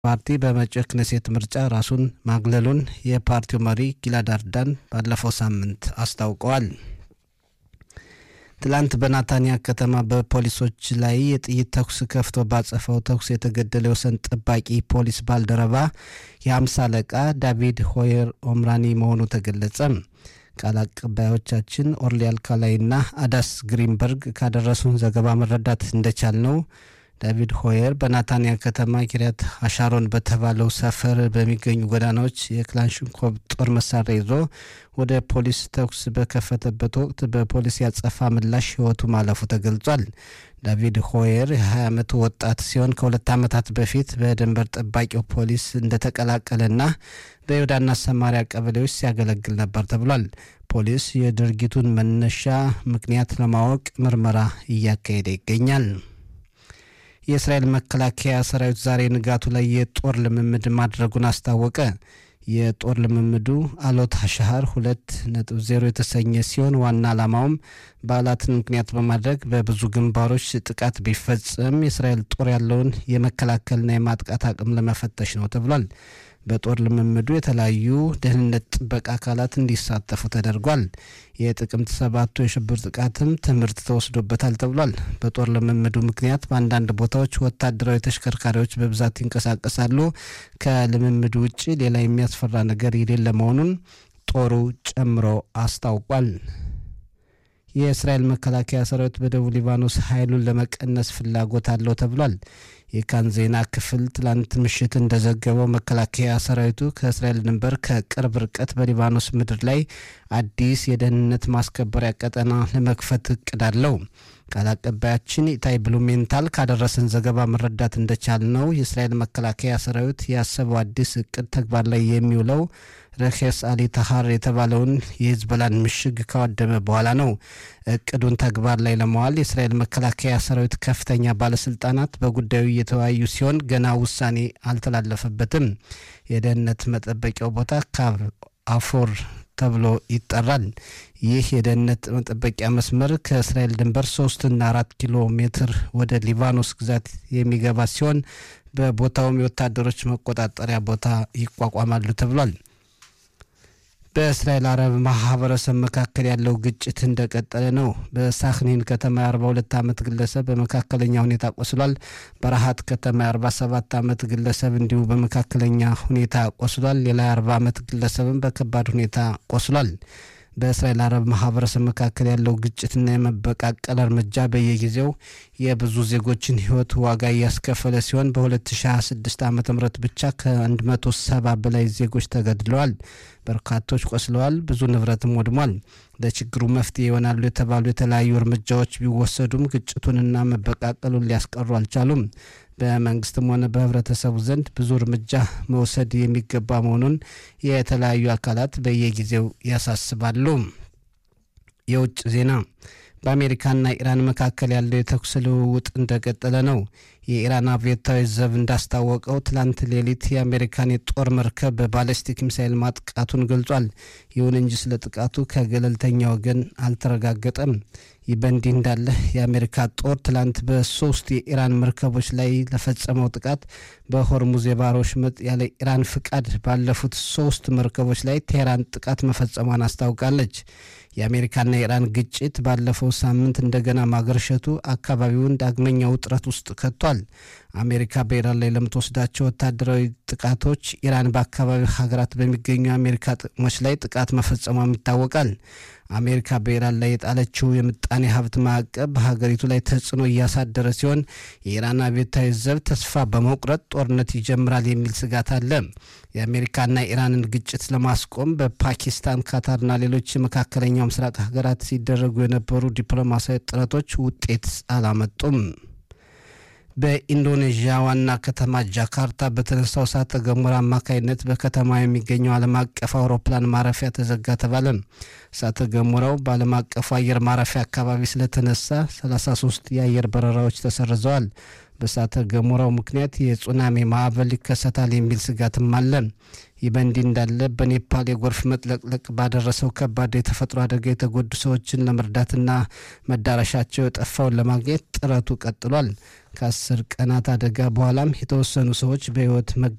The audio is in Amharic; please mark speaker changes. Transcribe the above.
Speaker 1: ፓርቲ በመጪው ክኔሴት ምርጫ ራሱን ማግለሉን የፓርቲው መሪ ጊላድ አርዳን ባለፈው ሳምንት አስታውቀዋል። ትላንት በናታንያ ከተማ በፖሊሶች ላይ የጥይት ተኩስ ከፍቶ ባጸፈው ተኩስ የተገደለ የወሰን ጠባቂ ፖሊስ ባልደረባ የአምሳ አለቃ ዳቪድ ሆየር ኦምራኒ መሆኑ ተገለጸ። ቃል አቀባዮቻችን ኦርሊ አልካላይና አዳስ ግሪንበርግ ካደረሱን ዘገባ መረዳት እንደቻል ነው ዳቪድ ሆየር በናታንያ ከተማ ኪሪያት አሻሮን በተባለው ሰፈር በሚገኙ ጎዳናዎች የክላሽንኮቭ ጦር መሳሪያ ይዞ ወደ ፖሊስ ተኩስ በከፈተበት ወቅት በፖሊስ ያጸፋ ምላሽ ሕይወቱ ማለፉ ተገልጿል። ዳቪድ ሆየር የ20 ዓመቱ ወጣት ሲሆን ከሁለት ዓመታት በፊት በድንበር ጠባቂው ፖሊስ እንደተቀላቀለና በይሁዳና ሰማሪያ ቀበሌዎች ሲያገለግል ነበር ተብሏል። ፖሊስ የድርጊቱን መነሻ ምክንያት ለማወቅ ምርመራ እያካሄደ ይገኛል። የእስራኤል መከላከያ ሰራዊት ዛሬ ንጋቱ ላይ የጦር ልምምድ ማድረጉን አስታወቀ። የጦር ልምምዱ አሎት ሻህር ሁለት ነጥብ ዜሮ የተሰኘ ሲሆን ዋና ዓላማውም በዓላትን ምክንያት በማድረግ በብዙ ግንባሮች ጥቃት ቢፈጸም የእስራኤል ጦር ያለውን የመከላከልና የማጥቃት አቅም ለመፈተሽ ነው ተብሏል። በጦር ልምምዱ የተለያዩ ደህንነት ጥበቃ አካላት እንዲሳተፉ ተደርጓል። የጥቅምት ሰባቱ የሽብር ጥቃትም ትምህርት ተወስዶበታል ተብሏል። በጦር ልምምዱ ምክንያት በአንዳንድ ቦታዎች ወታደራዊ ተሽከርካሪዎች በብዛት ይንቀሳቀሳሉ። ከልምምዱ ውጭ ሌላ የሚያስፈራ ነገር የሌለ መሆኑን ጦሩ ጨምሮ አስታውቋል። የእስራኤል መከላከያ ሰራዊት በደቡብ ሊባኖስ ኃይሉን ለመቀነስ ፍላጎት አለው ተብሏል። የካን ዜና ክፍል ትላንት ምሽት እንደዘገበው መከላከያ ሰራዊቱ ከእስራኤል ድንበር ከቅርብ ርቀት በሊባኖስ ምድር ላይ አዲስ የደህንነት ማስከበሪያ ቀጠና ለመክፈት እቅድ አለው። ቃል አቀባያችን ኢታይ ብሉሜንታል ካደረሰን ዘገባ መረዳት እንደቻል ነው የእስራኤል መከላከያ ሰራዊት ያሰበው አዲስ እቅድ ተግባር ላይ የሚውለው ረኬስ አሊ ታሃር የተባለውን የሂዝቦላን ምሽግ ካወደመ በኋላ ነው። እቅዱን ተግባር ላይ ለመዋል የእስራኤል መከላከያ ሰራዊት ከፍተኛ ባለስልጣናት በጉዳዩ እየተወያዩ ሲሆን ገና ውሳኔ አልተላለፈበትም። የደህንነት መጠበቂያው ቦታ ካብ አፎር ተብሎ ይጠራል። ይህ የደህንነት መጠበቂያ መስመር ከእስራኤል ድንበር ሶስትና አራት ኪሎ ሜትር ወደ ሊባኖስ ግዛት የሚገባ ሲሆን በቦታውም የወታደሮች መቆጣጠሪያ ቦታ ይቋቋማሉ ተብሏል። በእስራኤል አረብ ማህበረሰብ መካከል ያለው ግጭት እንደቀጠለ ነው። በሳክኒን ከተማ የ42 ዓመት ግለሰብ በመካከለኛ ሁኔታ ቆስሏል። በረሃት ከተማ የ47 ዓመት ግለሰብ እንዲሁ በመካከለኛ ሁኔታ ቆስሏል። ሌላ የ40 ዓመት ግለሰብም በከባድ ሁኔታ ቆስሏል። በእስራኤል አረብ ማህበረሰብ መካከል ያለው ግጭትና የመበቃቀል እርምጃ በየጊዜው የብዙ ዜጎችን ሕይወት ዋጋ እያስከፈለ ሲሆን በ2026 ዓ ም ብቻ ከ170 በላይ ዜጎች ተገድለዋል። በርካቶች ቆስለዋል። ብዙ ንብረትም ወድሟል። ለችግሩ መፍትሄ ይሆናሉ የተባሉ የተለያዩ እርምጃዎች ቢወሰዱም ግጭቱንና መበቃቀሉን ሊያስቀሩ አልቻሉም። በመንግስትም ሆነ በህብረተሰቡ ዘንድ ብዙ እርምጃ መውሰድ የሚገባ መሆኑን የተለያዩ አካላት በየጊዜው ያሳስባሉ። የውጭ ዜና በአሜሪካና ኢራን መካከል ያለው የተኩስ ልውውጥ እንደቀጠለ ነው። የኢራን አብዮታዊ ዘብ እንዳስታወቀው ትላንት ሌሊት የአሜሪካን የጦር መርከብ በባለስቲክ ሚሳይል ማጥቃቱን ገልጿል። ይሁን እንጂ ስለ ጥቃቱ ከገለልተኛ ወገን አልተረጋገጠም። ይህ በእንዲህ እንዳለ የአሜሪካ ጦር ትላንት በሶስት የኢራን መርከቦች ላይ ለፈጸመው ጥቃት በሆርሙዝ የባህር ወሽመጥ ያለ ኢራን ፍቃድ ባለፉት ሶስት መርከቦች ላይ ቴህራን ጥቃት መፈጸሟን አስታውቃለች። የአሜሪካና የኢራን ግጭት ባለፈው ሳምንት እንደገና ማገርሸቱ አካባቢውን ዳግመኛ ውጥረት ውስጥ ከቷል። አሜሪካ በኢራን ላይ ለምትወስዳቸው ወታደራዊ ጥቃቶች ኢራን በአካባቢው ሀገራት በሚገኙ የአሜሪካ ጥቅሞች ላይ ጥቃት መፈጸሟም ይታወቃል። አሜሪካ በኢራን ላይ የጣለችው የምጣኔ ሀብት ማዕቀብ በሀገሪቱ ላይ ተጽዕኖ እያሳደረ ሲሆን የኢራን አብዮታዊ ዘብ ተስፋ በመቁረጥ ጦርነት ይጀምራል የሚል ስጋት አለ። የአሜሪካና ኢራንን ግጭት ለማስቆም በፓኪስታን፣ ካታርና ሌሎች የመካከለኛው ምስራቅ ሀገራት ሲደረጉ የነበሩ ዲፕሎማሲያዊ ጥረቶች ውጤት አላመጡም። በኢንዶኔዥያ ዋና ከተማ ጃካርታ በተነሳው እሳተ ገሞራ አማካይነት በከተማ የሚገኘው ዓለም አቀፍ አውሮፕላን ማረፊያ ተዘጋ ተባለ። እሳተ ገሞራው በዓለም አቀፉ አየር ማረፊያ አካባቢ ስለተነሳ 33 የአየር በረራዎች ተሰርዘዋል። በእሳተ ገሞራው ምክንያት የጹናሜ ማዕበል ይከሰታል የሚል ስጋትም አለ። ይህ በእንዲህ እንዳለ በኔፓል የጎርፍ መጥለቅለቅ ባደረሰው ከባድ የተፈጥሮ አደጋ የተጎዱ ሰዎችን ለመርዳትና መዳረሻቸው የጠፋውን ለማግኘት ጥረቱ ቀጥሏል። ከአስር ቀናት አደጋ በኋላም የተወሰኑ ሰዎች በሕይወት